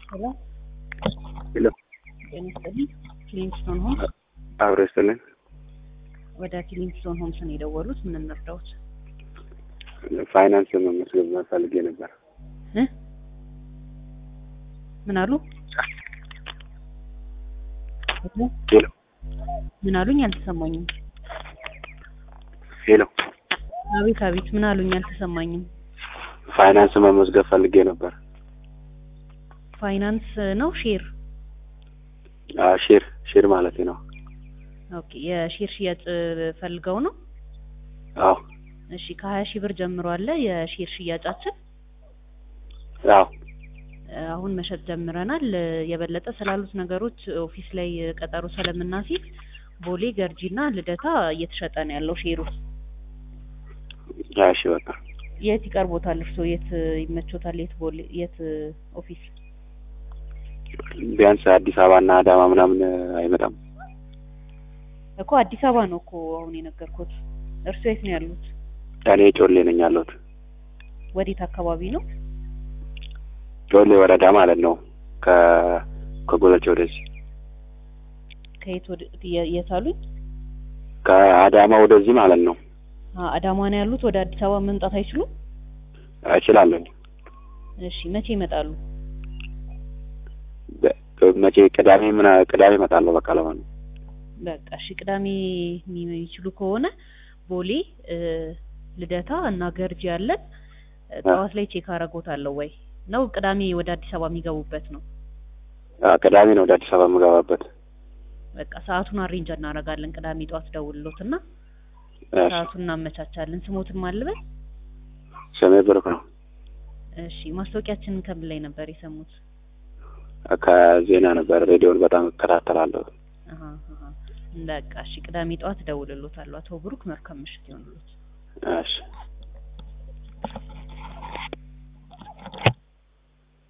ሄሎ ሄሎ ጤና ይስጥልኝ። ኪሊንግስቶን ሆምስ አብሮ ይስጥልኝ። ወደ ኪሊንግስቶን ሆምስ ነው የደወሉት። ምን እንርዳዎት? ፋይናንስ መመዝገብ ፈልጌ ነበር። እ ምን አሉ? ሄሎ ሄሎ ምን አሉኝ? አልተሰማኝም። ሄሎ አቤት አቤት፣ ምን አሉኝ? አልተሰማኝም። ፋይናንስ መመዝገብ ፈልጌ ነበር። ፋይናንስ ነው ሼር? አዎ፣ ሼር ሼር ማለት ነው። ኦኬ፣ የሼር ሽያጭ ፈልገው ነው? አዎ እሺ፣ ከሀያ ሺህ ብር ጀምሮ አለ የሼር ሽያጫችን። አዎ አሁን መሸጥ ጀምረናል። የበለጠ ስላሉት ነገሮች ኦፊስ ላይ ቀጠሮ ስለምናስይዝ ቦሌ፣ ገርጂና ልደታ እየተሸጠ ነው ያለው ሼሩ። አዎ፣ እሺ በቃ የት ይቀርቦታል? እርስዎ የት ይመቾታል? የት ቦሌ፣ የት ኦፊስ? ቢያንስ አዲስ አበባና አዳማ ምናምን አይመጣም። እኮ አዲስ አበባ ነው እኮ አሁን የነገርኩት። እርስዎ የት ነው ያሉት? እኔ ጮሌ ነኝ ያለሁት። ወዴት አካባቢ ነው? ጮሌ ወረዳ ማለት ነው። ከ ከጎለቼ ወደዚህ ከየት ወደ የ- የት አሉኝ? ከአዳማ ወደዚህ ማለት ነው። አ- አዳማ ነው ያሉት። ወደ አዲስ አበባ መምጣት አይችሉም? እችላለሁ። እሺ፣ መቼ ይመጣሉ? በ- መቼ ቅዳሜ ምን ቅዳሜ እመጣለሁ። በቃ ለማን በቃ እሺ፣ ቅዳሜ የሚችሉ ከሆነ ቦሌ እ፣ ልደታ እና ገርጂ ያለን እ፣ ጠዋት ላይ ቼክ አረጎታለሁ ወይ ነው ቅዳሜ ወደ አዲስ አበባ የሚገቡበት ነው? ቅዳሜ ነው ወደ አዲስ አበባ የምገባበት። በቃ ሰዓቱን አሬንጅ እናደርጋለን። ቅዳሜ ጠዋት ደውልሎትና እሺ፣ ሰዓቱን እናመቻቻለን። ስሞትን ማልበል ስሜ ብሩክ ነው። እሺ፣ ማስታወቂያችንን ከምን ላይ ነበር የሰሙት? ከዜና ነበር። ሬዲዮን በጣም እከታተላለሁ። አሀ አሀ። በቃ እሺ፣ ቅዳሜ ጠዋት ደውልሎታለሁ። አቶ ብሩክ መልካም ምሽት ይሆንሎት። እሺ